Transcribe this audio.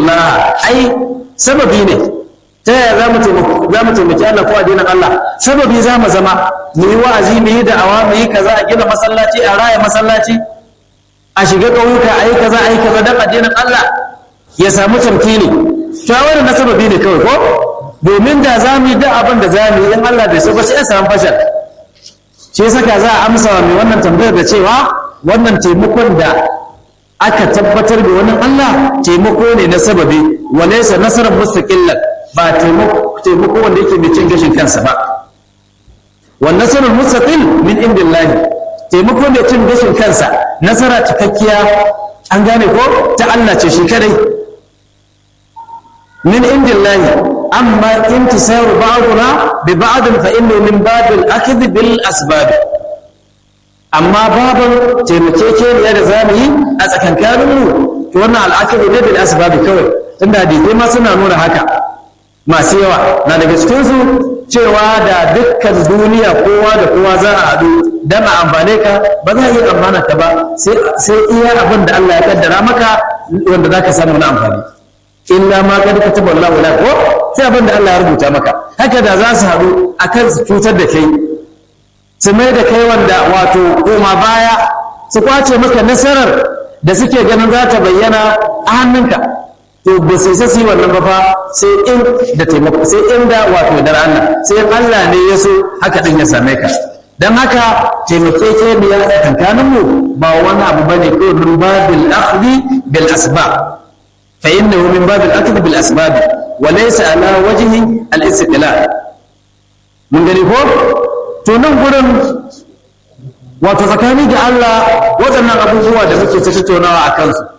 yansurullah ai sababi ne ta yaya za mu taimaki Allah ko addinin Allah sababi za mu zama mu yi wa'azi mu yi da'awa mu yi kaza a gina masallaci a raya masallaci a shiga ƙauyuka a yi kaza a yi kaza don addinin Allah ya samu tamkini shawarar na sababi ne kawai ko domin da za mu yi da abin da za mu yi in Allah bai so ba sai a samu fashal shi saka za a amsa wa mai wannan tambayar da cewa wannan taimakon da aka tabbatar da wani Allah taimako ne na sababi walaysa nasarar mustaqillan ba taimako wanda yake mai cin gashin kansa ba wan nasarul mustaqil min indillahi taimako mai cin gashin kansa nasara cikakkiya an gane ko ta Allah ce shi kadai min indillahi amma intisaru ba'duna bi ba'd fa innahu min babil akhdh bil asbab amma babin taimakekeniya da zamu yi a tsakankaninmu to wannan al'akari ne bil asbab kawai tunda hadisi ma suna nuna haka masu yawa na daga cikinsu cewa da dukkan duniya kowa da kowa za a haɗu don a amfane ka ba za a yi amfana ka ba sai iya abin da Allah ya kaddara maka wanda za ka samu na amfani illa ma kad kataba Allah wala ko sai abin da Allah ya rubuta maka haka da za su haɗu akan su cutar da kai su mai da kai wanda wato koma baya su kwace maka nasarar da suke ganin za ta bayyana a hannunka to ba sai sai wannan ba fa sai in da taimako sai in da wato da Allah sai Allah ne ya so haka din ya same ka dan haka taimakekeniya tsakanin mu ba wani abu bane ko min babil akhdhi bil asbab fa innahu min babil akhdhi bil asbab wa laysa ala wajhi al istiqlal mun gani ko to nan gurin wato tsakani da Allah waɗannan abubuwa da muke ta tattaunawa a kansu